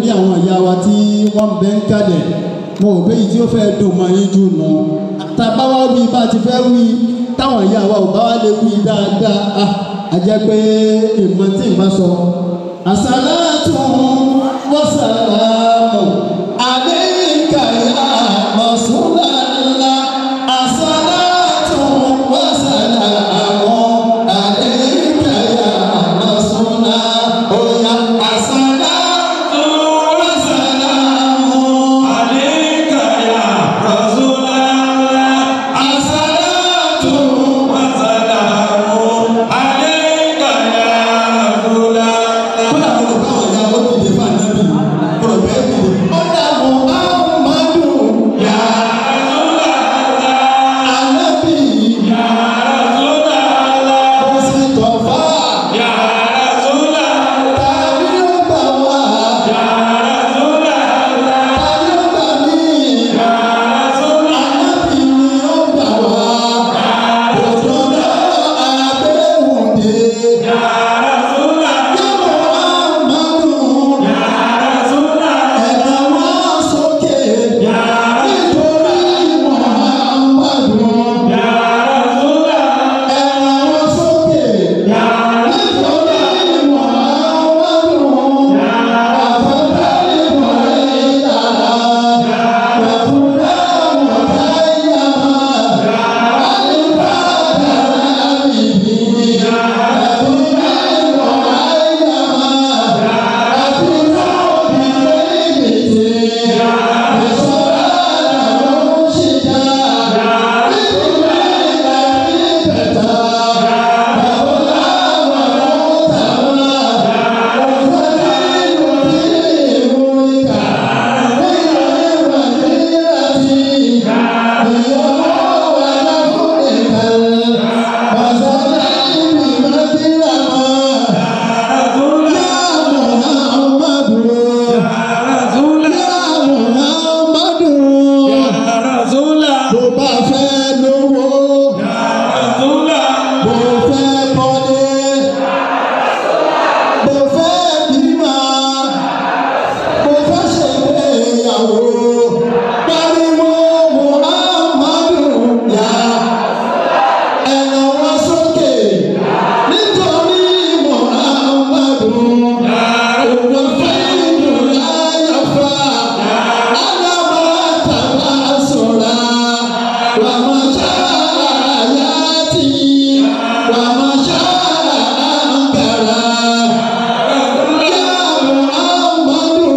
torí àwọn ìyá wa tí wọ́n bẹ́ ń kalẹ̀ mo ò béyìí tí ó fẹ́ dùn mọ́ yín jù nù tàbá wá wí bá ti fẹ́ wí táwọn ìyá wa ò bá wá lè wí dáadáa ah, a jẹ́ pé ìmọ̀ tí ì bá sọ. àsálàtù wàsálàmù àléékà yá Rasulullah àsálàtù wàsálàmù àléékà yá Rasulullah ó yá àsálàtù wàsálàmù. عليك يا رسول الله الصلاة وسلام عليك يا رسول الله kódà mo rò báwọn ìyá ó dìde fún ànábì mo rò bẹ́ẹ̀ dìde. ọ̀dà muhammadu yà ànábì mo sì tọ̀fà tàbí ó gbà wá tàbí ó gbà mí ànábì ni ó gbà wá òjò náà àdéhùn dé. yà muhammadu. Ẹ̀ka wá sókè nítorí Muhammadu. Ẹ̀ka wá sókè nítorí Muhammadu. Àfọ̀dá ìmọ̀ ìlànà wàfúdà mọ̀táyàmá. Àlùfáàdà àbìbí. Wàfúdà ìmọ̀ àyàmá. Bó bá fẹ́ lówó, bó fẹ́ kọ́lé, bó fẹ́ bímọ, bó fẹ́ ṣègbéyàwó, pariwo Muhammadu yá. Ẹ̀rọ wọn sókè nítorí Muhammadu. Òun fẹ́ ìlú láyọ̀fà, ádámà tàbá sọ̀ra. Wàmọ̀ṣá àyàtì, wàmọ̀ṣá àǹkàrà. Yá Muhammadu,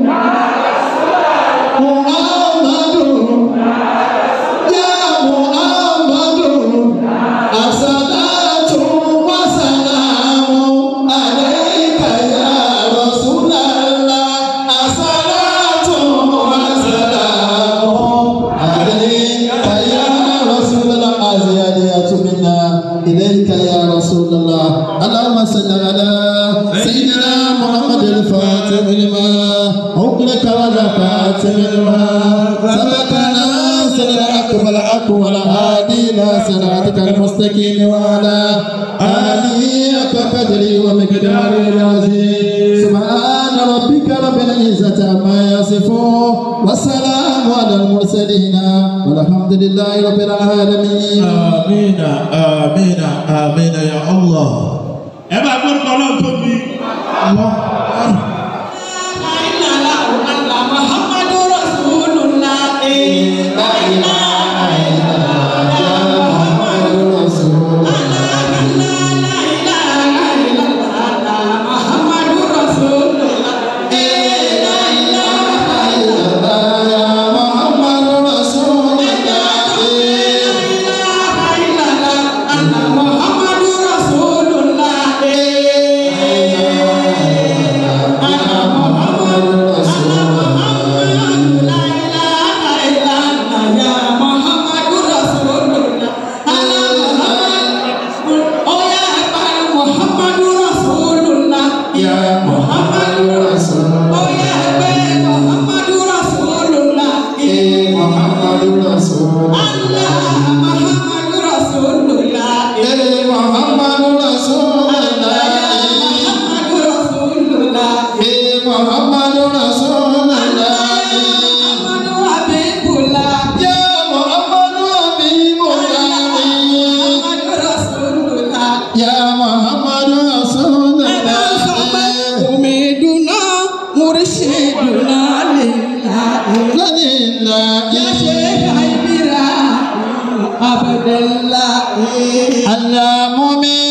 Muhammadu. Ya Muhammadu, as-salatu was-salamu alayka ya Rasulallah. As-salatu was-salamu alayka ya Rasulallah. Az-ziyadatu minna ilayka ya Rasulallah. Allahumma salli ala sayyidina Muhammad al-Fatih lima أغلق والخاتم لما سبقنا سر الحق والحق والهادي إلى صراطك المستقيم وعلى آله حق قدره ومقداره العظيم سبحان ربك رب العزة عما يصفون والسلام على المرسلين والحمد لله رب العالمين آمين آمين آمين يا الله ẹ bá gbọ́dọ̀ ọlọ́run tó bí. محمد رسول الله Muhammadu Rasulullah. lónìí ńlá يا شيخ عبرة عبد الله alámúmi